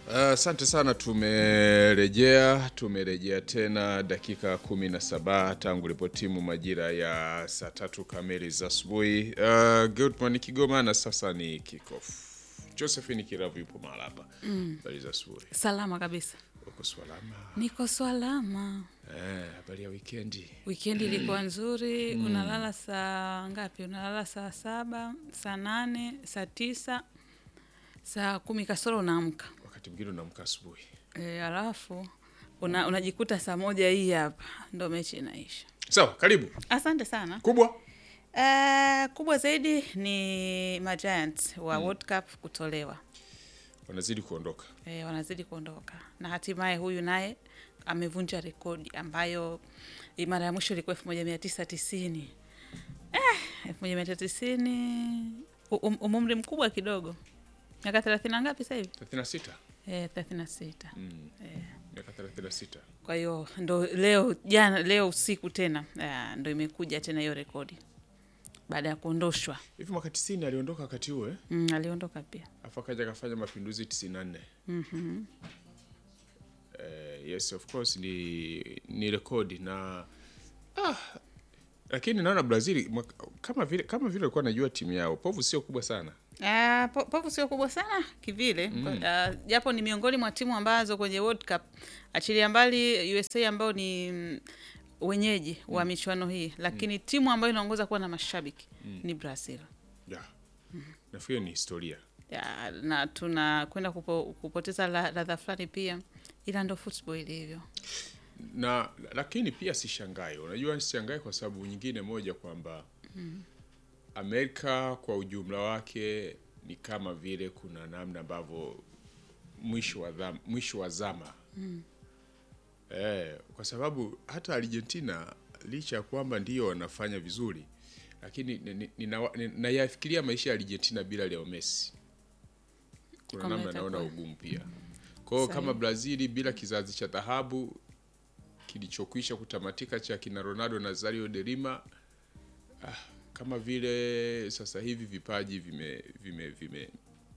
Asante sana, tumerejea tumerejea tena dakika kumi na saba tangu lipotimu majira ya saa tatu kamili za asubuhi. Uh, good morning Kigoma, na sasa ni kickoff. Josephine Kiravu yupo mahala hapa. Habari za asubuhi, Salama kabisa, uko salama? niko salama. Eh, habari ya wikendi? Wikendi ilikuwa nzuri. Unalala saa ngapi? Unalala saa saba, saa nane, saa tisa, saa kumi kasoro unaamka Wakati mwingine unaamka asubuhi. e, alafu una, unajikuta saa moja hii hapa ndo mechi inaisha. Sawa, karibu Asante sana. kubwa. Uh, kubwa zaidi ni Magiants wa World Cup kutolewa. Wanazidi kuondoka. e, wanazidi kuondoka na hatimaye huyu naye amevunja rekodi ambayo i- mara ya mwisho ilikuwa elfu moja mia tisa tisini elfu moja mia tisa tisini um, um, umri mkubwa kidogo miaka thelathini na ngapi sasa hivi 36. Eh, thelathini na sita Miaka 36. kwa hiyo ndo leo jana leo usiku tena ah, ndo imekuja tena hiyo rekodi baada ya kuondoshwa Hivi mwaka 90 aliondoka wakati huo eh? mm, aliondoka pia afu akaja akafanya mapinduzi 94 eh, yes of course ni ni rekodi na ah, lakini naona Brazil mwaka- kama vile kama vile alikuwa anajua timu yao povu sio kubwa sana Ah, po- povu sio kubwa sana kivile Ah, japo ni miongoni mwa timu ambazo kwenye World Cup achilia mbali USA ambao ni mm, wenyeji wa michuano hii, lakini timu ambayo inaongoza kuwa na mashabiki ni Brazil. yeah. nafikiri ni historia Ya, na tunakwenda kupo, kupoteza la- ladha fulani pia, ila ndo football ilivyo. na lakini pia sishangai unajua sishangai kwa sababu nyingine moja kwamba Amerika kwa ujumla wake ni kama vile kuna namna ambavyo mwisho wa dhama, mwisho wa zama eh, kwa sababu hata Argentina licha ya kwamba ndio wanafanya vizuri lakini ni- ni- ninawa- ni- nayafikiria maisha ya Argentina bila Leo Messi kuna Kwamba namna naona itakuwa- ugumu pia kwa hiyo Sahihi. kama Brazili bila kizazi cha dhahabu kilichokwisha kutamatika cha kina Ronaldo Nazario de Lima ah, kama vile sasa hivi vipaji vime vime vime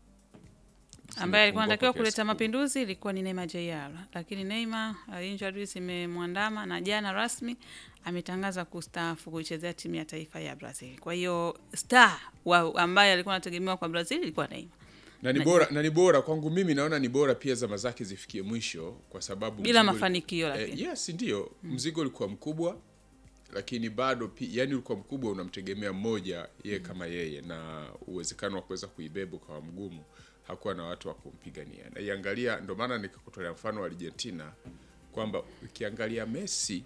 ambaye alikuwa zimepungua anatakiwa kwa kiasi kuleta kikubwa. mapinduzi ilikuwa ni Neymar Jr, lakini Neymar uh, injuries imemwandama na jana rasmi ametangaza kustaafu kuichezea timu ya taifa ya Brazil. Kwa hiyo star wa ambaye alikuwa anategemewa kwa Brazil ilikuwa Neymar na ni bora na ni bora kwangu mimi naona ni bora pia zama zake zifikie mwisho kwa sababu bila mzigo- mafanikio, Eh, lakini yes ndio mzigo ulikuwa mkubwa lakini bado pi, yani ulikuwa mkubwa unamtegemea mmoja yeye kama yeye na uwezekano wa kuweza kuibeba ukawa mgumu hakuwa na watu wa kumpigania na iangalia ndio maana nikakutolea mfano wa Argentina kwamba ukiangalia Messi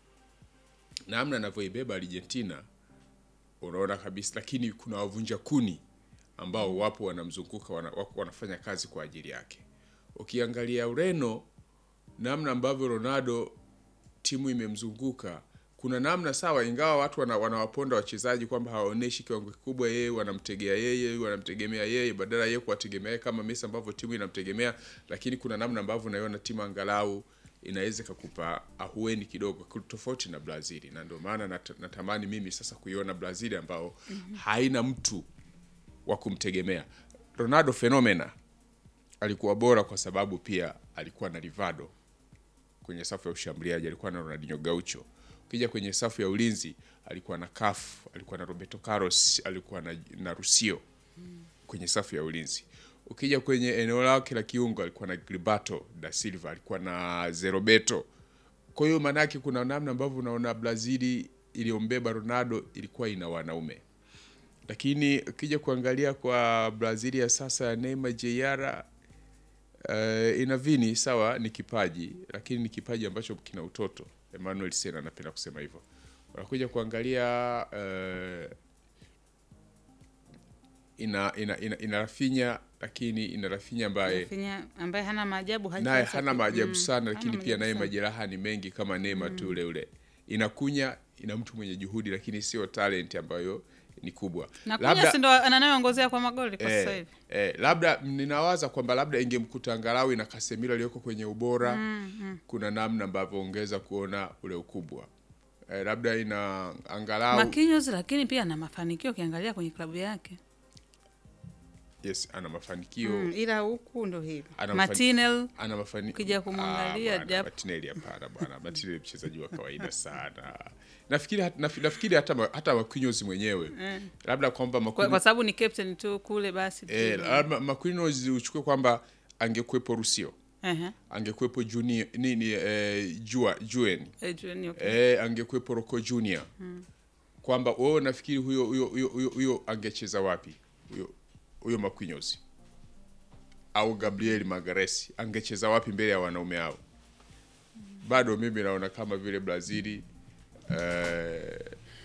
namna anavyoibeba Argentina unaona kabisa lakini kuna wavunja kuni ambao wapo wanamzunguka wana, wako wanafanya kazi kwa ajili yake ukiangalia Ureno namna ambavyo Ronaldo timu imemzunguka kuna namna sawa, ingawa watu wana, wanawaponda wachezaji kwamba hawaoneshi kiwango kikubwa, yeye wanamtegea yeye, wanamtegemea yeye badala yeye kuwategemea yeye kama Messi ambavyo timu inamtegemea, lakini kuna namna ambavyo unaiona timu angalau inaweza ikakupa ahueni kidogo, tofauti na Brazil, na ndio maana nat, natamani mimi sasa kuiona Brazil ambao haina mtu wa kumtegemea. Ronaldo fenomena alikuwa bora kwa sababu pia alikuwa na Rivaldo kwenye safu ya ushambuliaji alikuwa na Ronaldinho Gaucho. Ukija kwenye safu ya ulinzi alikuwa na Cafu, alikuwa na Roberto Carlos, alikuwa na, na Rusio kwenye safu ya ulinzi. Ukija kwenye eneo lake la kiungo alikuwa na Gilberto da Silva, alikuwa na Zeroberto. Kwa hiyo maanake kuna namna ambavyo unaona Brazili iliyombeba Ronaldo ilikuwa ina wanaume, lakini ukija kuangalia kwa Brazili ya sasa ya Neymar Jr Uh, ina vini sawa, ni kipaji lakini ni kipaji ambacho kina utoto. Emmanuel Sena anapenda kusema hivyo. Unakuja kuangalia uh, ina ina ina, ina Rafinha lakini ina Rafinha ambaye Rafinha ambaye hana maajabu naye hajaanza hana ku- maajabu mm, sana, hana lakini pia maajabu naye sana. majeraha ni mengi kama Neymar tu ule ule. Inakunya ina mtu mwenye juhudi, lakini sio talent ambayo ni kubwa. na kunya si ndo anayeongozea kwa magoli kwa sasa Eh, hivi. eh, labda ninawaza kwamba labda ingemkuta angalau na Casemiro aliyoko kwenye ubora kuna namna ambavyo ongeza kuona ule ukubwa eh, labda ina angalau Marquinhos lakini pia ana mafanikio ukiangalia kwenye klabu yake. yes ana mafanikio mm, ila huku ndo hivi Ana mafani- Martinel ana mafanikio Ukija kumwangalia, japo- Martinelli hapana bwana Martinelli mchezaji wa kawaida sana nafikiri hat- naf- nafikiri hata ma- hata Marquinhos mwenyewe labda kwamba kwa, Marquinhos kwa sababu ni captain tu kule basi tu. eh, labda Marquinhos uchukue kwamba angekuwepo Rusio Ehe. angekuwepo Junior nini eh, Jua Juen Eh, Junior, okay. eh, angekuwepo Rocco Junior kwamba wewe nafikiri huyo huyo huyo huyo, huyo angecheza wapi huyo huyo Marquinhos au Gabriel Magalhaes angecheza wapi mbele ya wanaume hao? Bado mimi naona kama vile Brazili eh,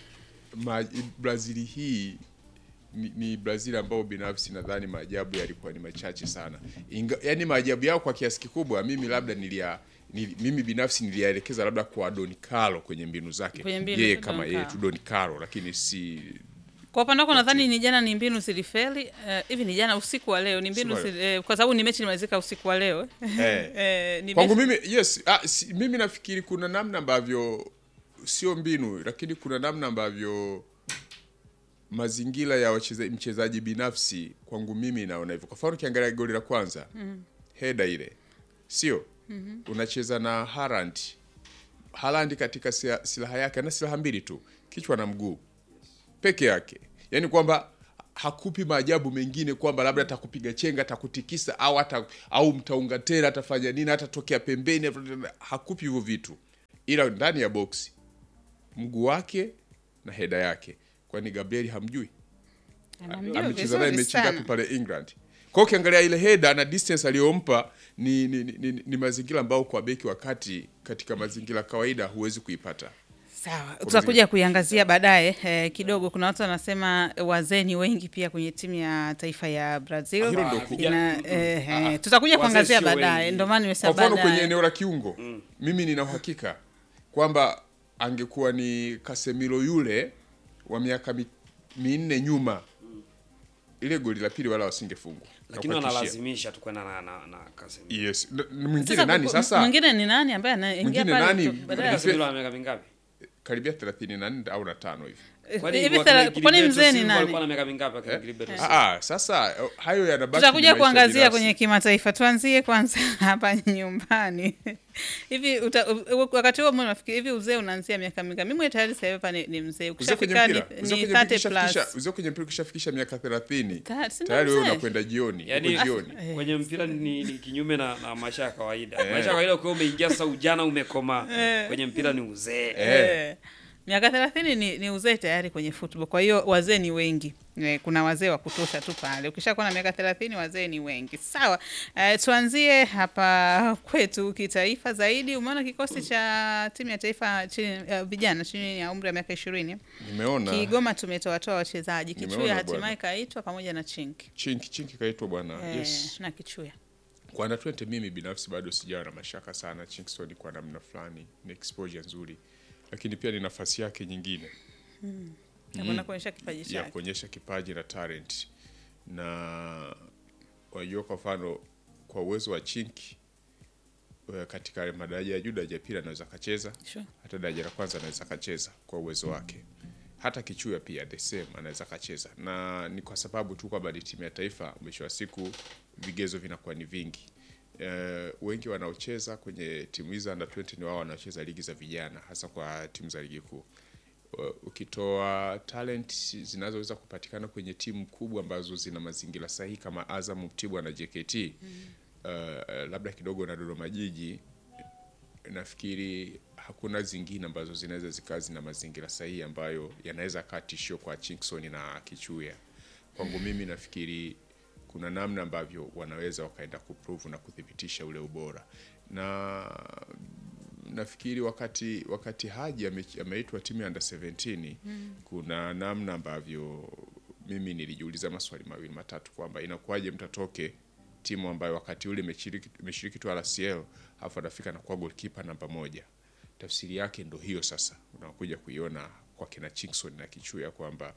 ma, Brazili hii ni, ni Brazil ambao binafsi nadhani maajabu yalikuwa ni machache sana. Inga, yani maajabu yao kwa kiasi kikubwa mimi labda nilia nili, mimi binafsi niliyaelekeza labda kwa Don Carlo kwenye mbinu zake Kwenye mbinu yeye za kama Don yeye Carlo. tu Don Carlo, lakini si kwa upande wako nadhani ni jana ni mbinu zilifeli eh, hivi ni jana usiku wa leo ni mbinu Usiku wa zili, eh, kwa sababu ni mechi imalizika usiku wa leo eh, eh, ni kwangu mechi, mimi yes ah, si, mimi nafikiri kuna namna ambavyo sio mbinu lakini kuna namna ambavyo mazingira ya wacheza, mchezaji binafsi kwangu mimi naona hivyo kwa mfano ukiangalia goli la kwanza mm. heda ile sio mm-hmm. unacheza na Haaland Haaland katika sia- silaha yake ana silaha mbili tu kichwa na mguu peke yake yaani kwamba hakupi maajabu mengine kwamba labda atakupiga chenga atakutikisa au hata au mtaunga tena atafanya nini atatokea pembeni hakupi hivyo vitu ila ndani ya boksi mguu wake na heda yake kwani gabriel hamjui anamjua amecheza naye vizuri mechi ngapi sana pale england kwa hiyo ukiangalia ile heda na distance aliyompa ni, ni, ni, ni, ni mazingira ambayo kwa beki wakati katika mazingira kawaida huwezi kuipata sawa tutakuja kuiangazia baadaye eh, kidogo kuna watu wanasema wazee ni wengi pia kwenye timu ya taifa ya brazil Hilo ndo ku- Ina, eh, eh, tutakuja Wazee kuangazia sio baadaye wengi. ndio maana kwa nimesema mfano kwenye baadaye eneo la kiungo mimi nina uhakika kwamba angekuwa ni Casemiro yule wa miaka mi, minne nyuma ile goli la pili wala wasingefungwa lakini Nakuhakikishia. wanalazimisha tu kwenda na, na, na Casemiro. yes N- n- mwingine Sasa nani kuku- sasa mwingine ni nani ambaye anaingia Mwingine pale nani? tu- baadaye ya- Casemiro ana miaka mingapi? karibia 34 au na tano hivi Kwani hivi kwa thela- kina kwani Gilberto mzee ni Silva alikuwa nani na miaka mingapi akina Gilberto Silva? ah, ah, sasa eh, hayo yanabaki ni tutakuja maisha kuangazia binafsi. kwenye kimataifa tuanzie kwanza hapa nyumbani hivi uta, u- wakati huo mbona nafikiri hivi uzee unaanzia miaka mingapi mimi tayari sasa hivi hapa ni, ni mzee Uzee kwenye ukishafika ni, mpira uzee ni kwenye mpira 30 ukishafikisha- plus uzee kwenye mpira ukishafikisha miaka 30 Ta- si ndo tayari wewe mzee? unakwenda jioni Yaani uko jioni kwenye mpira ni, ni kinyume na, na maisha ya kawaida. Maisha ya kawaida ukiwa umeingia sasa ujana umekoma. Kwenye mpira ni uzee. Eh, miaka thelathini ni, ni uzee tayari kwenye football kwa hiyo wazee ni wengi Eh, kuna wazee wa kutosha tu pale ukishakuwa na miaka thelathini wazee ni wengi sawa eh, tuanzie hapa kwetu kitaifa zaidi umeona kikosi cha timu ya taifa chini uh, vijana chini ya umri wa miaka ishirini nimeona kigoma tumetoatoa wachezaji kichuya Nimeona hatimaye bwana. kaitwa pamoja na chinki chinki chinki kaitwa bwana eh, yes na kichuya kwa under 20 mimi binafsi bado sijawa na mashaka sana Chinkson kwa namna fulani ni exposure nzuri lakini pia ni nafasi yake nyingine nakwenda kuonyesha kipaji ya chake kuonyesha kipaji na talent na wajua kwa mfano kwa uwezo wa chinki eh, katika madaraja ya juu daraja ya pili anaweza akacheza Sure. hata daraja la kwanza anaweza akacheza kwa uwezo wake hata kichuya pia the same anaweza akacheza na ni kwa sababu tu kwamba ni timu ya taifa mwisho wa siku vigezo vinakuwa ni vingi Uh, wengi wanaocheza kwenye timu hizi under 20 ni wao wanaocheza ligi za vijana hasa kwa timu za ligi kuu Uh, ukitoa talent zinazoweza kupatikana kwenye timu kubwa ambazo zina mazingira sahihi kama Azam, Mtibwa na JKT mm. uh, labda kidogo na Dodoma Jiji, nafikiri hakuna zingine ambazo zinaweza zikawa zina mazingira sahihi ambayo yanaweza kaa tishio kwa Chinkson na Kichuya. Kwangu mimi nafikiri kuna namna ambavyo wanaweza wakaenda kuprove na kuthibitisha ule ubora na nafikiri wakati wakati Haji ame- ameitwa timu ya under 17 kuna namna ambavyo mimi nilijiuliza maswali mawili matatu kwamba inakuwaje mtatoke timu ambayo wakati ule imeshiriki imeshiriki tu RCL alafu anafika na kuwa goalkeeper namba moja. Tafsiri yake ndo hiyo sasa, unakuja kuiona kwa kina Chinkson na Kichuya kwamba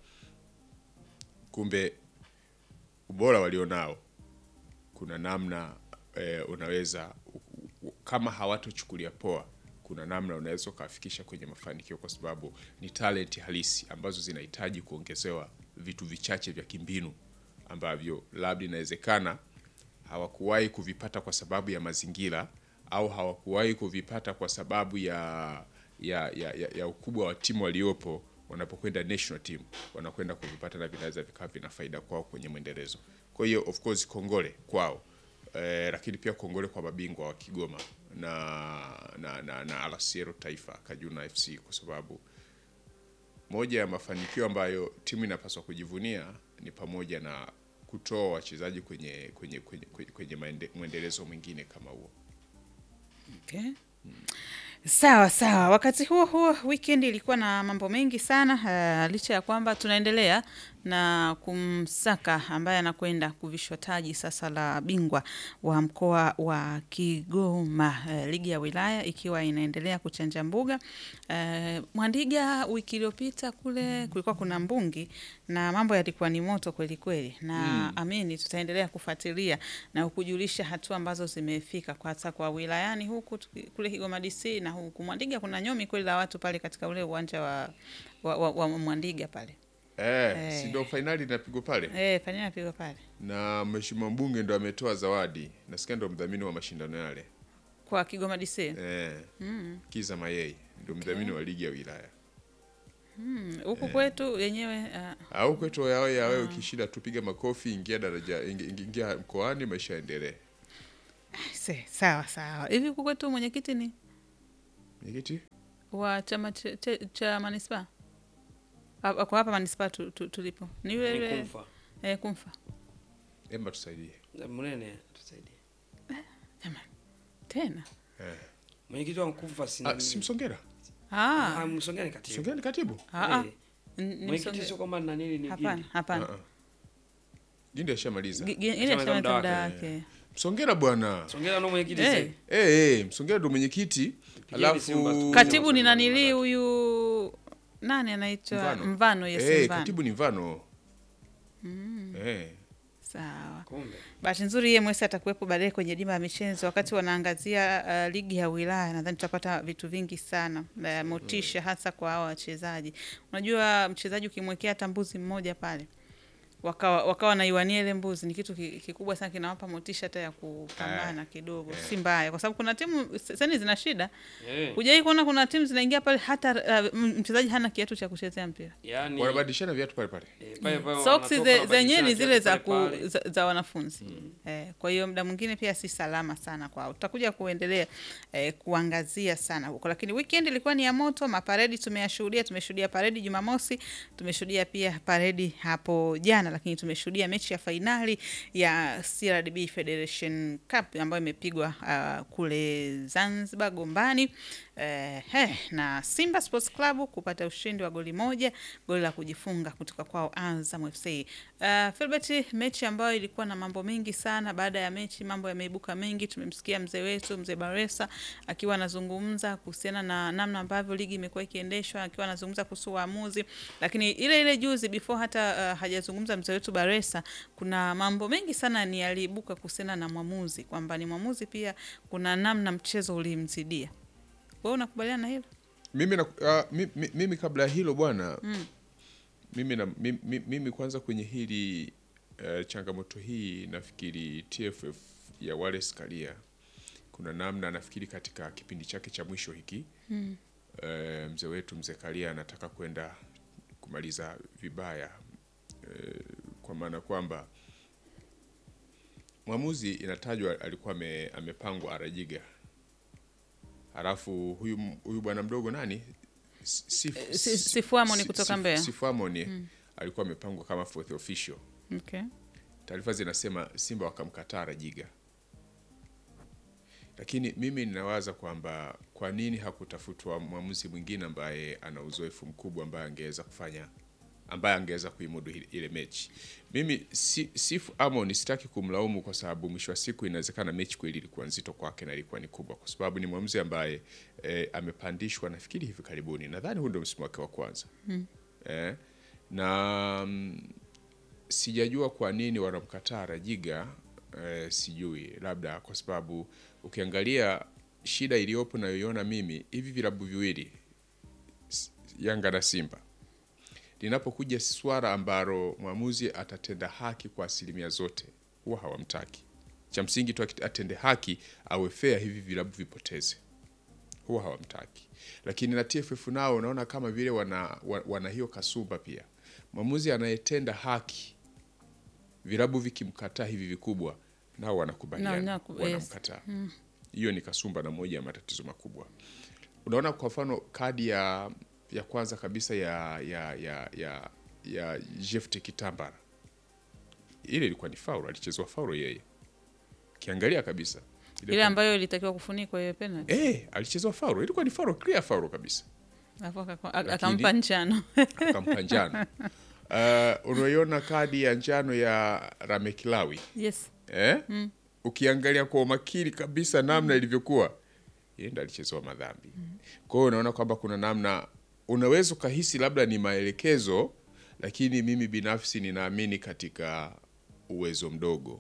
kumbe ubora walionao kuna namna eh, unaweza u- u- kama hawatochukulia poa kuna namna unaweza ukafikisha kwenye mafanikio kwa sababu ni talent halisi ambazo zinahitaji kuongezewa vitu vichache vya kimbinu ambavyo labda inawezekana hawakuwahi kuvipata kwa sababu ya mazingira au hawakuwahi kuvipata kwa sababu ya ya, ya, ya, ya ukubwa wa timu waliopo wanapokwenda national team wanakwenda kuvipata na vinaweza vikawa vina faida kwao kwenye mwendelezo. Kwa hiyo of course kongole kwao eh, lakini pia kongole kwa mabingwa wa Kigoma na na, na, na RCL Taifa Kajuna FC kwa sababu moja ya mafanikio ambayo timu inapaswa kujivunia ni pamoja na kutoa wachezaji kwenye kwenye kwenye, kwenye, kwenye maende- mwendelezo mwingine kama huo. Okay. Sawa sawa. Wakati huo huo, weekend ilikuwa na mambo mengi sana uh, licha ya kwamba tunaendelea na kumsaka ambaye anakwenda kuvishwa taji sasa la bingwa wa mkoa wa Kigoma, uh, ligi ya wilaya ikiwa inaendelea kuchanja mbuga. Uh, Mwandiga, wiki iliyopita kule kulikuwa kuna mbungi na mambo yalikuwa ni moto kweli kweli, na amini tutaendelea kufuatilia na kujulisha hatua ambazo zimefika kwa hata kwa wilayani huku tuki- kule Kigoma DC na huku Mwandiga kuna nyomi kweli la watu pale katika ule uwanja wa, wa, wa, wa Mwandiga pale Eh, Eh. si ndio fainali inapigwa pale eh, fanyia napigwa pale na mheshimiwa mbunge ndo ametoa zawadi, nasikia ndo mdhamini wa mashindano yale kwa Kigoma DC eh, Kiza Mayei ndo mdhamini wa ligi ya wilaya. Mm, huku kwetu yenyewe uh, Au kwetu yawe yawe, ukishinda tupiga makofi, ingia daraja, ingi- ingi- ingia mkoani, maisha yaendelee. se, sawa sawa. Hivi huku kwetu mwenyekiti ni Mwenyekiti wa chama cha, cha, cha manispaa Ah, kwa hapa manispaa tu, tu, tulipo ni yule Ni yule kumfa. eh, kumfa Emba tusaidie. Mnene tusaidie. jamani tena Eh. Mwenyekiti wa Mkumfa si Ah, nani? si Msongera? ah, Ah, Msongea ni katibu. Msongera ni katibu? ah, ah. Eh, N- ni Mwenyekiti msonge- sio kwamba na nini ni hapana Gindi. hapana Ah, ah. Gindi ashamaliza. Gi- gi- ile Shamaliza chama muda cha muda wake. wake Msongera bwana. Msongea ndo mwenyekiti Eh. sasa. Eh, eh, Msongera ndo mwenyekiti. Pigeni Simba Alafu tu. katibu ni Msongera nanili ndo huyu nani anaitwa Mvano. mvano yes Eh, mvano katibu ni Mvano. Eh. sawa Kumbe. bahati nzuri yeye mwesi atakuwepo baadaye kwenye dimba ya michezo wakati wanaangazia uh, ligi ya wilaya nadhani tutapata vitu vingi sana uh, motisha hasa kwa hawa wachezaji unajua mchezaji ukimwekea hata mbuzi mmoja pale wakawa wakawa naiwania ile mbuzi ni kitu ki- kikubwa sana kinawapa motisha hata ya kupambana kidogo si mbaya kwa sababu kuna timu sani zina shida Eh. hujawai kuona kuna timu zinaingia pale hata uh, m- mchezaji hana kiatu cha kuchezea mpira Yaani Wanabadilishana viatu pale pale. eh, pale pale soksi wanatoka ze- zenyewe ni wanabadilishana zile za, kiatu ku, pale pale. za, za wanafunzi eh, kwa hiyo muda mwingine pia si salama sana kwao. Tutakuja kuendelea eh, kuangazia sana huko, lakini weekend ilikuwa ni ya moto. Maparedi tumeyashuhudia, tumeshuhudia paredi Jumamosi, tumeshuhudia pia paredi hapo jana, lakini tumeshuhudia mechi ya fainali ya CRDB Federation Cup ambayo imepigwa uh, kule Zanzibar Gombani eh, eh, na Simba Sports Club kupata ushindi wa goli moja, goli la kujifunga kutoka kwao Azam FC. Uh, Filbert, mechi ambayo ilikuwa na mambo mengi sana. Baada ya mechi mambo yameibuka mengi. Tumemsikia mzee wetu mzee Baresa akiwa anazungumza kuhusiana na namna ambavyo ligi imekuwa ikiendeshwa, akiwa anazungumza kuhusu waamuzi, lakini ile ile juzi before hata uh, hajazungumza mzee wetu Baresa, kuna mambo mengi sana ni yaliibuka kuhusiana na mwamuzi, kwamba ni mwamuzi pia kuna namna mchezo ulimzidia. Wewe unakubaliana na hilo? Mimi na, uh, mi, mi, mimi kabla ya hilo bwana mimi, na, mimi, mimi kwanza kwenye hili uh, changamoto hii nafikiri TFF ya Wallace Karia kuna namna nafikiri katika kipindi chake cha mwisho hiki mm. uh, mzee wetu mzee Karia anataka kwenda kumaliza vibaya uh, kwa maana kwamba mwamuzi inatajwa alikuwa ame, amepangwa Arajiga halafu huyu huyu bwana mdogo nani Sif- Eh, Si- Sifu Amoni Si- kutoka Sif- Mbeya. Sifu Amoni alikuwa amepangwa kama fourth official. Okay. Taarifa zinasema Simba wakamkataa Rajiga, lakini mimi ninawaza kwamba kwa nini hakutafutwa mwamuzi mwingine ambaye ana uzoefu mkubwa ambaye angeweza kufanya ambaye angeweza kuimudu ile- ile mechi. Mimi si, Sifu Amon sitaki kumlaumu kwa sababu mwisho wa siku inawezekana mechi kweli ilikuwa nzito kwake na ilikuwa ni kubwa, kwa sababu ni mwamuzi ambaye eh, amepandishwa nafikiri hivi karibuni, nadhani huu ndio msimu wake wa kwanza eh, na mm, sijajua kwa nini wanamkataa Rajiga eh, sijui, labda kwa sababu ukiangalia shida iliyopo nayoiona mimi, hivi vilabu viwili S- Yanga na Simba linapokuja swala ambalo mwamuzi atatenda haki kwa asilimia zote, huwa hawamtaki. Cha msingi tu akit- atende haki, awe fair, hivi vilabu vipoteze, huwa hawamtaki. Lakini na TFF nao unaona kama vile wana, wa- wana hiyo kasumba pia. Mwamuzi anayetenda haki, vilabu vikimkataa hivi vikubwa, nao wanakubaliana, Na- na- yes. wanamkataa. Hiyo ni kasumba na moja ya matatizo makubwa. Unaona, kwa mfano kadi ya ya kwanza kabisa ya ya ya ya, ya Jefte Kitambara, ile ilikuwa ni faul, alichezwa faul yeye, kiangalia kabisa ile ambayo ilitakiwa kufunikwa hiyo penalty eh, alichezwa faul, ilikuwa ni faul, clear faul kabisa, alafu akako- Lakini- akampa njano akampa njano. Uh, unaiona kadi ya njano ya Ramekilawi yes eh? Ukiangalia kwa umakini kabisa namna ilivyokuwa, yeye ndo alichezewa madhambi. Kwa hiyo unaona kwamba kuna namna unaweza ukahisi labda ni maelekezo, lakini mimi binafsi ninaamini katika uwezo mdogo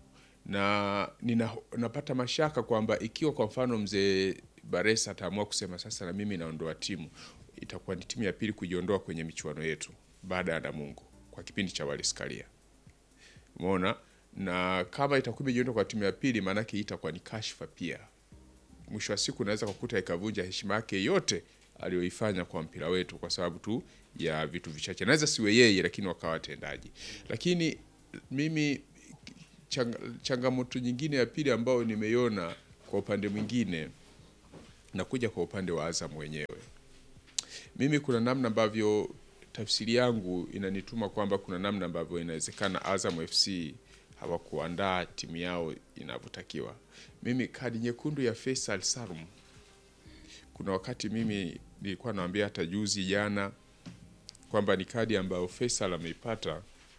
na nina, napata mashaka kwamba ikiwa kwa mfano mzee Baresa ataamua kusema sasa na mimi naondoa timu, itakuwa ni timu ya pili kujiondoa kwenye michuano yetu baada ya Namungo kwa kipindi cha Waleskalia. Umeona? Na kama itakuwa imejiondoa kwa timu ya pili, maanake hii itakuwa ni kashfa pia. Mwisho wa siku unaweza kukuta ikavunja heshima yake yote aliyoifanya kwa mpira wetu kwa sababu tu ya vitu vichache. Naweza siwe yeye, lakini wakawa watendaji. Lakini mimi chang, changamoto nyingine ya pili ambayo nimeiona kwa upande mwingine nakuja kwa upande wa Azam wenyewe. Mimi kuna namna ambavyo tafsiri yangu inanituma kwamba kuna namna ambavyo inawezekana Azam FC hawakuandaa timu yao inavyotakiwa. Mimi kadi nyekundu ya Faisal Salum, kuna wakati mimi nilikuwa naambia hata juzi jana kwamba ni kadi ambayo Faisal ameipata,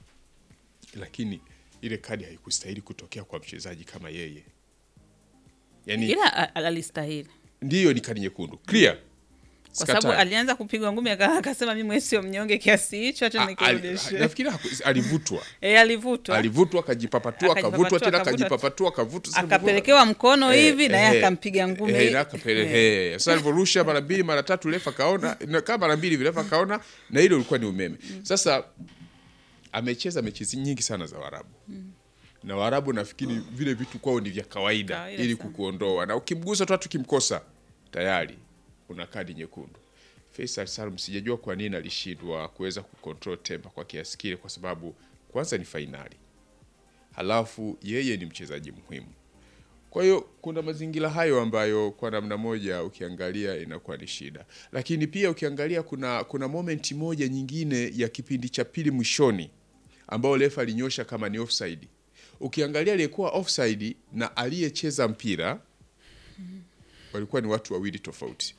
lakini ile kadi haikustahili kutokea kwa mchezaji kama yeye. Yani ila a- a- alistahili ndiyo ni kadi nyekundu clear, kwa sababu Sikatai. alianza kupigwa ngumi aka- akasema mimi sio mnyonge kiasi hicho hata A- ali- nikirudishe nafikiri haku- alivutwa e, alivutwa alivutwa akajipapatua Akajipapatua, akavutwa tena akavuta- akajipapatua akavutwa Sasa akapelekewa mkono Eh, hivi na yeye eh, akampiga ngumi eh, na akapele- eh. Sasa alivyorusha mara mbili mara tatu refa kaona na kama mara mbili vile refa kaona na ile ulikuwa ni umeme. Sasa amecheza mechi nyingi sana za Waarabu na Waarabu nafikiri vile vitu kwao ni vya kawaida, Kawaida ili sana. kukuondoa na ukimgusa tu hata ukimkosa tayari una kadi nyekundu. Faisal Salum sijajua kwa nini alishindwa kuweza kucontrol temper kwa kiasi kile, kwa sababu kwanza ni fainali, halafu yeye ni mchezaji muhimu. Kwa hiyo kuna mazingira hayo ambayo kwa namna moja ukiangalia inakuwa ni shida, lakini pia ukiangalia kuna kuna momenti moja nyingine ya kipindi cha pili mwishoni ambao refa alinyosha kama ni offside. Ukiangalia aliyekuwa offside na aliyecheza mpira walikuwa ni watu wawili tofauti.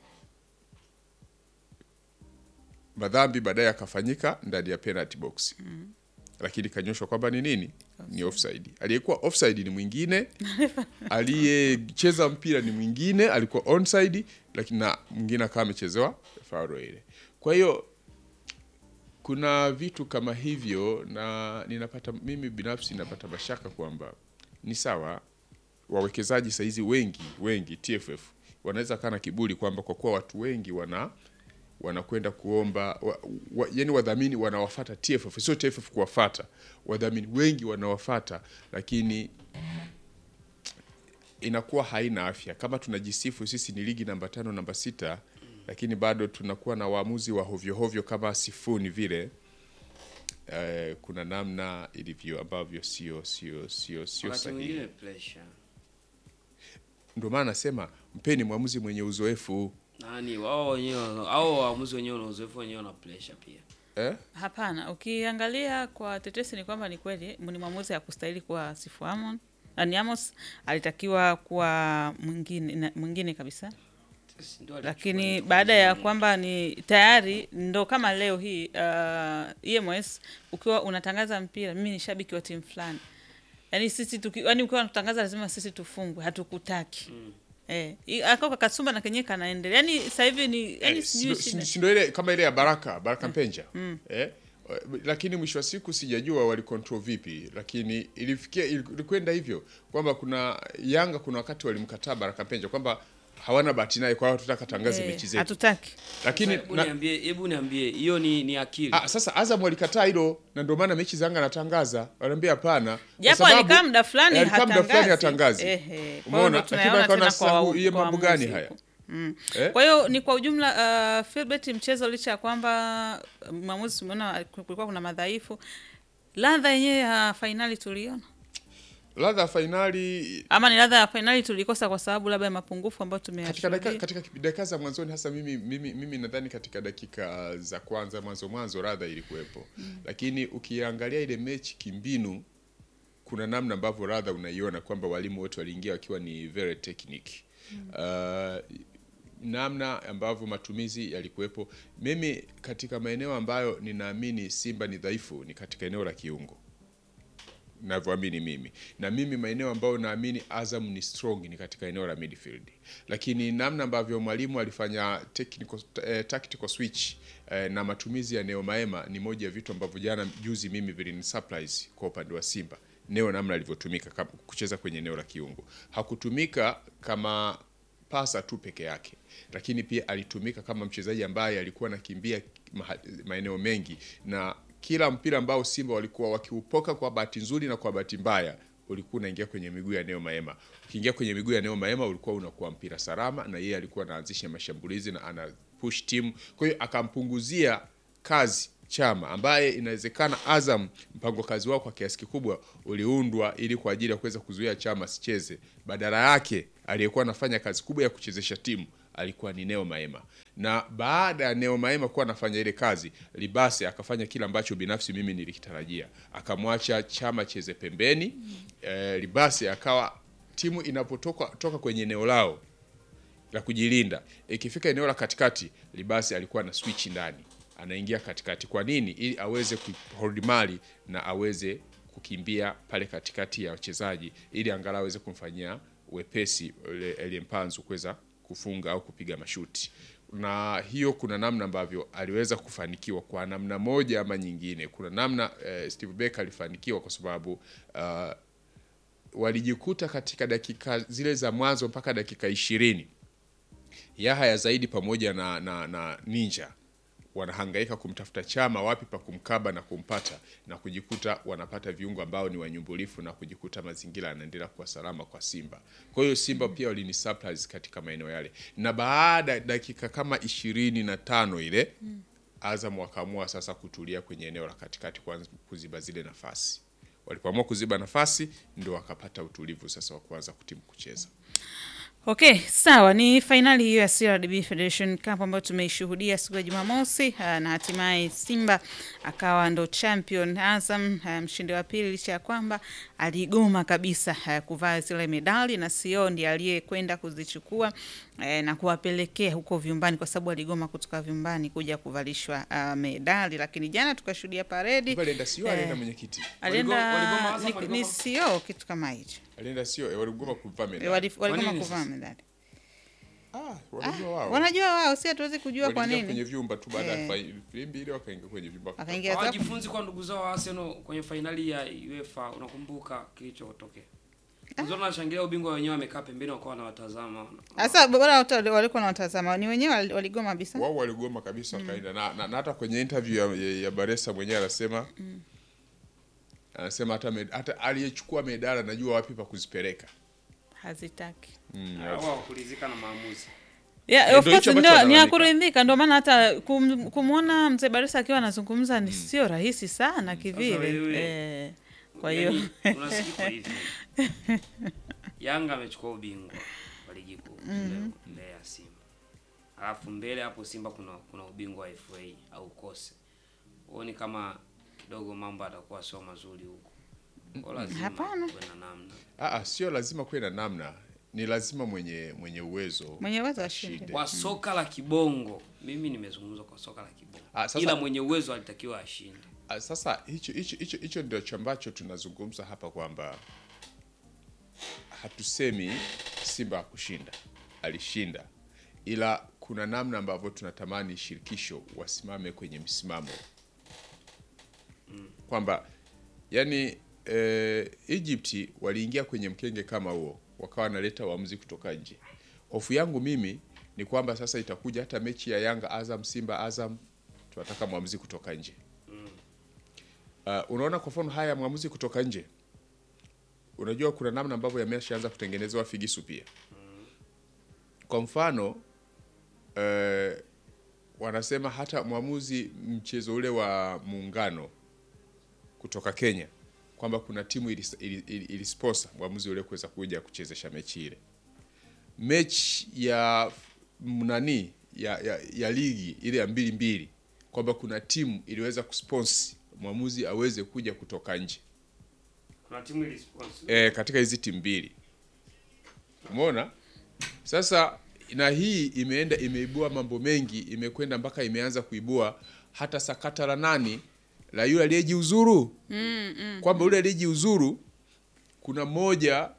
Madhambi baadaye yakafanyika ndani ya penalty box lakini kanyoshwa kwamba ni nini? Ni offside. Aliyekuwa offside ni mwingine, aliyecheza mpira ni mwingine, alikuwa onside, lakini na mwingine akawa amechezewa faulo ile. Kwa hiyo kuna vitu kama hivyo, na ninapata mimi binafsi napata mashaka kwamba ni sawa wawekezaji saizi wengi wengi TFF wanaweza kaa na kiburi kwamba kwa kuwa watu wengi wana wanakwenda kuomba wa, wa, yani wadhamini wanawafata TFF, sio TFF kuwafata wadhamini wengi wanawafata, lakini inakuwa haina afya. Kama tunajisifu sisi ni ligi namba tano namba sita, lakini bado tunakuwa na waamuzi wa hovyohovyo kama sifuni vile. Eh, kuna namna ilivyo ambavyo sio sio sio sio wakati sahihi. mwingine pressure Ndio maana nasema mpeni mwamuzi mwenye uzoefu nani wao wenyewe au waamuzi wenyewe na uzoefu wenyewe na pressure pia eh? Hapana, ukiangalia kwa tetesi ni kwamba ni kweli ni mwamuzi hakustahili kuwa Sifu Amon. Ani Amos alitakiwa kuwa mwingine na- mwingine kabisa, Sisi ndio alichukua lakini ile baada ya kombe. kwamba ni tayari ndo kama leo hii uh, EMS ukiwa unatangaza mpira, mimi ni shabiki wa timu fulani, yani sisi tuki, yani ukiwa unatangaza lazima sisi tufungwe, hatukutaki mm. Eh, i- akao kakasumba na kenyewe kanaendelea. Yani sasa hivi ni yani Eh, sijui si- shida. si- si ndo ile kama ile ya Baraka Baraka Mpenja eh? Lakini mwisho wa siku sijajua walicontrol vipi, lakini ilifikia ilikwenda hivyo kwamba kuna Yanga kuna wakati walimkataa Baraka Mpenja kwamba hawana bahati naye, kwa hiyo tutaka tangaze Eh, mechi zetu, hatutaki lakini Hebu na, niambie, hebu niambie hiyo ni ni akili. Ah, sasa Azam walikataa hilo na ndio maana mechi zanga anatangaza. Wanaambia hapana. kwa japo sababu- alikaa muda fulani Eh, alikaa muda fulani hatangazi. Ehe, kwa hiyo Umeona? ndo Lakini tunayaona akaona tena sasa kwa huu- hiyo kwa mambo gani waamuzi haya? huko. Mm. Eh? Kwa hiyo ni kwa ujumla uh, Philbert mchezo licha ya kwamba uh, mwamuzi tumeona kulikuwa kuna madhaifu, ladha yenyewe ya fainali tuliona Ladha ya fainali ama ni ladha ya fainali tulikosa kwa sababu labda ya mapungufu ambayo katika dakika tumeyashuhudia. katika kipi- dakika za mwanzoni hasa mimi mimi, mimi nadhani katika dakika za kwanza mwanzo mwanzo ladha ilikuwepo. Lakini ukiangalia ile mechi kimbinu kuna namna ambavyo ladha unaiona kwamba walimu wote waliingia wakiwa ni very technique. Uh, namna ambavyo matumizi yalikuwepo. Mimi katika maeneo ambayo ninaamini Simba ni dhaifu ni katika eneo la kiungo navyoamini mimi na mimi maeneo ambayo naamini Azam ni strong ni katika eneo la midfield, lakini namna ambavyo mwalimu alifanya technical, eh, tactical switch eh, na matumizi ya Neo Maema ni moja ya vitu ambavyo jana juzi mimi vilini surprise kwa upande wa Simba. Neo namna alivyotumika kama- kucheza kwenye eneo la kiungo, hakutumika kama pasa tu peke yake, lakini pia alitumika kama mchezaji ambaye alikuwa anakimbia maha- maeneo mengi, na kila mpira ambao Simba walikuwa wakiupoka kwa bahati nzuri na kwa bahati mbaya ulikuwa unaingia kwenye miguu ya Neo Maema. Ukiingia kwenye miguu ya Neo Maema ulikuwa unakuwa mpira salama, na yeye alikuwa anaanzisha mashambulizi na ana push team. Kwa hiyo akampunguzia kazi Chama ambaye inawezekana Azam mpango kazi wao kwa kiasi kikubwa uliundwa ili kwa ajili ya kuweza kuzuia Chama asicheze. Badala yake aliyekuwa anafanya kazi kubwa ya kuchezesha timu alikuwa ni Neo Maema, na baada ya Neo Maema kuwa anafanya ile kazi, Libase akafanya kile ambacho binafsi mimi nilikitarajia, akamwacha Chama cheze pembeni. Eh, Libase akawa timu inapotoka toka kwenye eneo lao la kujilinda ikifika eneo la katikati, Libasi alikuwa na switch ndani, anaingia katikati. Kwa nini? Ili aweze kuhold mali na aweze kukimbia pale katikati ya wachezaji, ili angalau aweze kumfanyia wepesi ule Elie Mpanzu kuweza kufunga au kupiga mashuti. Na hiyo kuna namna ambavyo aliweza kufanikiwa kwa namna moja ama nyingine. Kuna namna eh, Steve Becker alifanikiwa kwa sababu uh, walijikuta katika dakika zile za mwanzo mpaka dakika ishirini Yahaya zaidi pamoja na, na, na Ninja wanahangaika kumtafuta Chama wapi pa kumkaba na kumpata na kujikuta wanapata viungo ambao ni wanyumbulifu na kujikuta mazingira yanaendelea kuwa salama kwa Simba. Kwa hiyo Simba pia walini surprise katika maeneo yale, na baada ya dakika kama ishirini na tano ile Azam wakaamua sasa kutulia kwenye eneo la katikati kuanza kuziba zile nafasi. Walipoamua kuziba nafasi ndio wakapata utulivu sasa wa kuanza kutimu kucheza. Okay, sawa. Ni fainali hiyo ya CRDB Federation Cup ambayo tumeishuhudia siku ya Jumamosi ah, na hatimaye Simba akawa ndo champion. Azam ah, mshindi wa pili, licha ya kwamba aligoma kabisa ah, kuvaa zile medali na sio ndiye aliyekwenda kuzichukua eh, na kuwapelekea huko vyumbani, kwa sababu aligoma kutoka vyumbani kuja kuvalishwa ah, medali. Lakini jana tukashuhudia paredi, Hivyo alienda sio, Eh. alienda mwenyekiti, alienda waligoma Azam, ni- waligoma? ni sio kitu kama hicho, alienda sio, eh, waligoma kuvaa Eh, medali. wali- waligoma nini kuvaa sasa? medali. Ah, wanajua wao. Wanajua wao, si hatuwezi kujua kwa Waliingia nini. kwenye vyumba tu baada ya Eh. fa- filimbi ile wakaingia kwenye vyumba. Akaingia zako. Hawajifunzi kwa ndugu zao wa Arsenal kwenye fainali ya UEFA, unakumbuka kilichotokea? Unaona wanashangilia ubingwa wenyewe wamekaa pembeni wakawa wanawatazama. Sasa bora watu wali- walikuwa wanatazama ni wenyewe wali- waligoma kabisa. Wao waligoma kabisa wakaenda na, na, na hata kwenye interview ya, ya, ya Baresa mwenyewe anasema anasema hata, med, hata aliyechukua medali anajua wapi pa kuzipeleka. Hazitaki. Mm, Wao hawakuridhika na maamuzi. Yeah, Eh, of ndio course hicho ambacho ndio ni ya analalamika. kuridhika, ndio maana hata kum, kumwona mzee Baresa akiwa anazungumza ni sio rahisi sana kivile. wewe- Eh, kwa hiyo Yaani, unasikia hivi. Yanga amechukua ubingwa wa ligi kuu mbele- mbele ya Simba. Alafu mbele hapo Simba kuna kuna ubingwa wa FA au kose. Huoni kama kidogo mambo atakuwa sio mazuri huko. Kwa lazima Hapana. kuwe na namna. ah, ah, sio lazima kuwe na namna, ni lazima mwenye mwenye uwezo Mwenye uwezo ashinde. Kwa soka la kibongo, mimi nimezungumza kwa soka la kibongo. Ah, sasa- Ila mwenye uwezo alitakiwa ashinde. Ah, Sasa hicho hicho hicho hicho ndio ambacho tunazungumza hapa kwamba hatusemi Simba hakushinda, alishinda, ila kuna namna ambavyo tunatamani shirikisho wasimame kwenye msimamo kwamba yani eh, Egypt waliingia kwenye mkenge kama huo, wakawa wanaleta waamuzi kutoka nje, hofu yangu mimi ni kwamba sasa itakuja hata mechi ya Yanga Azam, Simba Azam, tunataka mwamuzi kutoka nje. Uh, unaona kwa mfano haya mwamuzi kutoka nje, unajua kuna namna ambavyo yameshaanza kutengenezewa figisu pia. Kwa mfano uh, wanasema hata mwamuzi mchezo ule wa muungano kutoka Kenya kwamba kuna timu ili, ili, ili, ili sponsor mwamuzi ule kuweza kuja kuchezesha mechi ile. Mechi ya m- nani ya, ya, ya ligi ile ya mbili mbili kwamba kuna timu iliweza kusponsi mwamuzi aweze kuja kutoka nje Kuna timu ili sponsor. e, katika hizi timu mbili. Umeona? Sasa na hii imeenda imeibua mambo mengi, imekwenda mpaka imeanza kuibua hata sakata la nani la yule aliyejiuzuru mm, mm, kwamba yule aliyejiuzuru kuna mmoja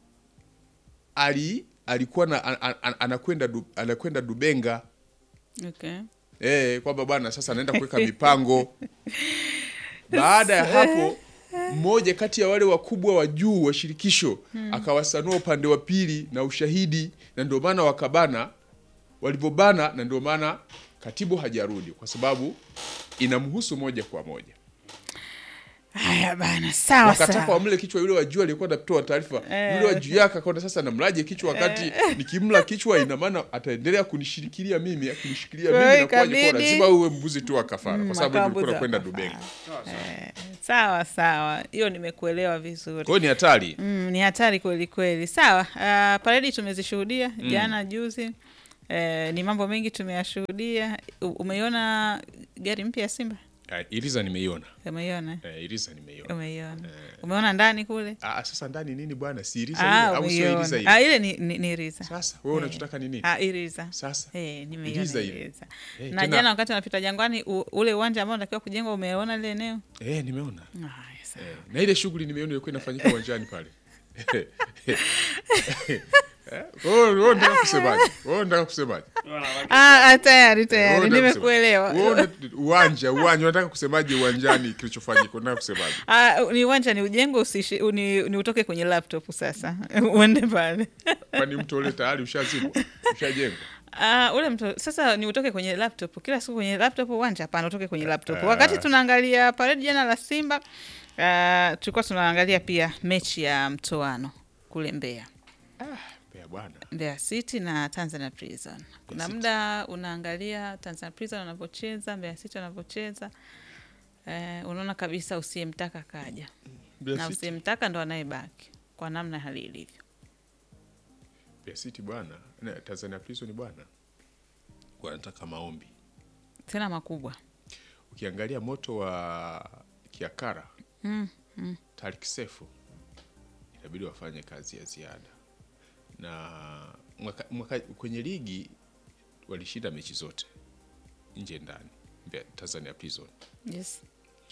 ali alikuwa na, an, an, an, anakwenda du, anakwenda Dubenga Okay. Eh, kwamba bwana sasa anaenda kuweka mipango. Baada ya hapo mmoja kati ya wale wakubwa wa juu wa shirikisho akawasanua upande wa pili na ushahidi, na ndio maana wakabana walivyobana, na ndio maana katibu hajarudi kwa sababu inamhusu moja kwa moja. Haya bana, sawa Wakataka sawa. wamle kichwa yule wa juu aliyekuwa anatoa taarifa, yule wa juu yake akaona sasa namlaje kichwa, wakati nikimla kichwa ina maana ataendelea kunishikilia mimi, kunishikilia Kwa mimi hiyo na kwa ikabidi- lazima uwe mbuzi tu wa kafara, kwa sababu akawa nilikuwa mbuzi wa nakwenda kafara. Dubenga. Sawa sawa. Sawa sawa, hiyo nimekuelewa vizuri. Kwa hiyo ni hatari. Mm, ni hatari kweli kweli. Sawa, uh, paredi tumezishuhudia jana juzi. Eh, ni mambo mengi tumeyashuhudia. U- Umeiona gari mpya ya Simba? Ah, Iliza nimeiona. Umeiona? Eh, Iliza nimeiona. Umeiona? Umeona ndani kule? Ah, sasa ndani nini bwana? Si Iliza Ah, ile au sio Iliza umeiona. ile? Ah, ile ni, ni, ni Riza. Sasa wewe unachotaka ni nini? Ah, Iriza. Sasa Eh, nimeiona Iriza ile. Iriza. Eh, Na tena- jana wakati unapita Jangwani u, ule uwanja ambao unatakiwa kujengwa umeona lile eneo? eh, nimeona. Haya, sawa. Eh, na ile shughuli nimeona ilikuwa inafanyika uwanjani pale. Eh, wewe wewe unataka kusemaje? Wewe unataka kusemaje? Wanawake- Ah, ah, tayari Wewe tayari unataka nimekuelewa. kusemaje? Wewe una- uwanja uwanja unataka kusemaje uwanjani kilichofanyika? Unataka kusemaje? Ah, ni uwanja ni ujengo usishi, ni, ni utoke kwenye laptop sasa uende pale. Kwani mtu ule tayari ushazibwa? Ushajengwa? Ah, ule mtu sasa ni utoke kwenye laptop kila siku kwenye laptop uwanja hapana utoke kwenye laptop Ah. wakati tunaangalia parade jana la simba ah, tulikuwa tunaangalia pia mechi ya mtoano kule mbeya Pea bwana. mbeya city na tanzania prison kuna City. muda unaangalia tanzania prison wanavyocheza mbeya city wanavyocheza eh, unaona kabisa usiyemtaka kaja Mbeya na City. usiyemtaka ndo anayebaki kwa namna hali ilivyo Mbeya City bwana. Na Tanzania Prison bwana. Wanataka maombi. tena makubwa Ukiangalia moto wa Kiakara Tariq Sefu inabidi wafanye kazi ya ziada, na mwaka, mwaka, kwenye ligi walishinda mechi zote nje ndani Mbeya- Tanzania Prison, yes.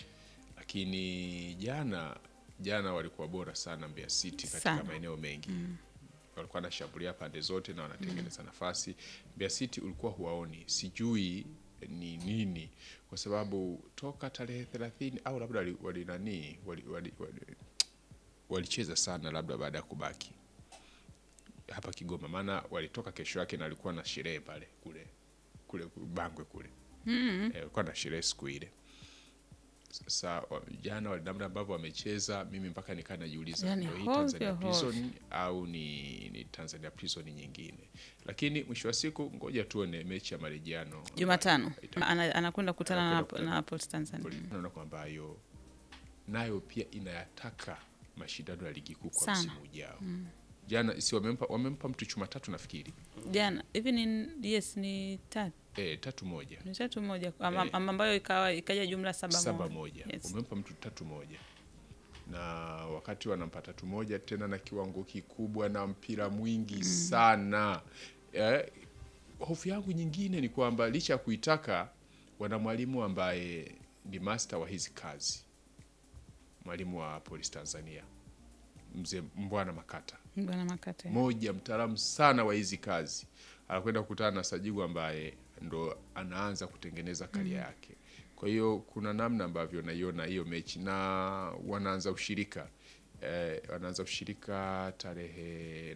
lakini jana jana walikuwa bora sana Mbeya City katika Sana. maeneo mengi walikuwa wanashambulia pande zote na wanatengeneza nafasi. Mbeya City ulikuwa huwaoni, sijui ni nini, kwa sababu toka tarehe thelathini au labda wali, wali nani wali, wali, wali, walicheza sana labda baada ya kubaki hapa Kigoma, maana walitoka kesho yake na walikuwa na sherehe pale kule kule Bangwe kule mm. eh, walikuwa na sherehe siku ile. Sasa wa- jana wali- namna ambavyo wamecheza, mimi mpaka nikaa najiuliza Yani ndio hii hovyo, Tanzania hovyo. Prison au ni, ni Tanzania Prison nyingine, lakini mwisho wa siku ngoja tuone mechi ya marejeano jumatano Ita- Ana- anakwenda kukutana na, Anakwenda kukutana. na Port Tanzania naona kwamba hayo nayo pia inayataka mashindano ya ligi kuu kwa Sana. msimu ujao. Jana si wamempa, wamempa mtu chuma tatu nafikiri jana hivi ni yes ni tatu e, tatu moja ni tatu moja ama- Eh. ama ambayo ikawa ikaja jumla saba, saba moja. moja Yes. umempa mtu tatu moja na wakati wanampa tatu moja tena na kiwango kikubwa na mpira mwingi sana eh, hofu yangu nyingine ni kwamba licha ya kuitaka wana mwalimu ambaye ni master wa hizi kazi mwalimu wa polisi tanzania mzee mbwana makata bwana makate moja mtaalamu sana wa hizi kazi anakwenda kukutana na Sajigu ambaye ndo anaanza kutengeneza karia yake. Kwa hiyo kuna namna ambavyo naiona hiyo mechi na wanaanza ushirika eh, wanaanza ushirika tarehe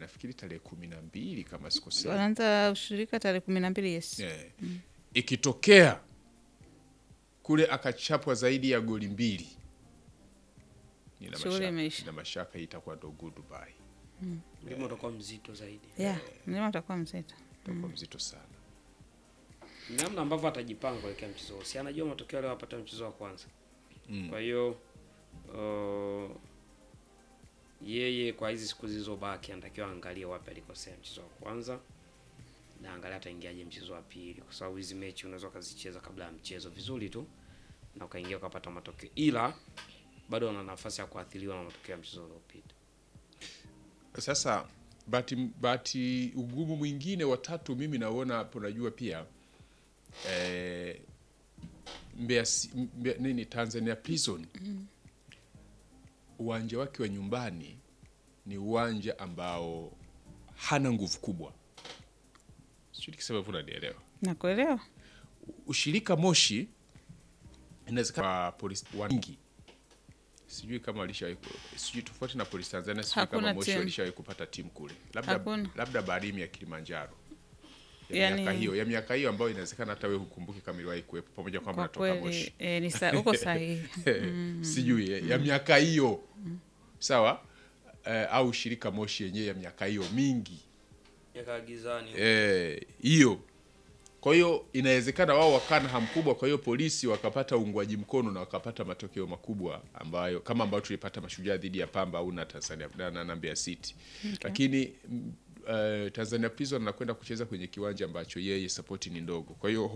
nafikiri tarehe kumi na mbili kama sikosei wanaanza ushirika tarehe kumi na mbili yes Eh, ikitokea kule akachapwa zaidi ya goli mbili nina Shughuli mashaka, imeisha. nina mashaka hii itakuwa ndo goodbye Mlima utakuwa mzito zaidi. yeah mlima utakuwa mzito itakuwa mzito sana namna ambavyo atajipanga kuelekea mchezo huo. si anajua matokeo leo apata mchezo wa kwanza Mm. kwa hiyo uh, yeye kwa hizi siku zilizobaki anatakiwa aangalie wapi alikosea mchezo wa kwanza na angalia ataingiaje mchezo wa pili kwa sababu hizi mechi unaweza ukazicheza kabla ya mchezo vizuri tu na ukaingia ukapata matokeo ila bado wana nafasi ya kuathiriwa na matokeo ya mchezo uliopita sasa bahati bahati ugumu mwingine watatu mimi naona hapo najua pia eh, Mbeya, Si- Mbeya nini Tanzania Prison uwanja wake wa nyumbani ni uwanja ambao hana nguvu kubwa sijui nikisema hivyo unanielewa nakuelewa ushirika Moshi inawezekana kwa polisi wengi sijui kama walishawahi ku- sijui tofauti na polisi Tanzania sijui Hakuna kama Moshi timu. walishawahi kupata timu kule labda Hakuna. labda Barimu ya Kilimanjaro ya Yani- miaka hiyo ya miaka hiyo ambayo inawezekana hata wewe hukumbuki kama iliwahi kuwepo pamoja kwamba kwa natoka kweli Moshi eh, ni sa- uko sahihi sijui eh, ya miaka hiyo sawa eh, au shirika Moshi yenyewe ya miaka hiyo mingi yakaagizani Eh, hiyo kwa hiyo inawezekana wao wakaa na hamu kubwa kwa hiyo polisi wakapata uungwaji mkono na wakapata matokeo makubwa ambayo kama ambayo tulipata mashujaa dhidi ya pamba au na tanzania na, na, na Mbeya city lakini mm, eh, tanzania prison anakwenda kucheza kwenye kiwanja ambacho yeye sapoti ni ndogo kwa hiyo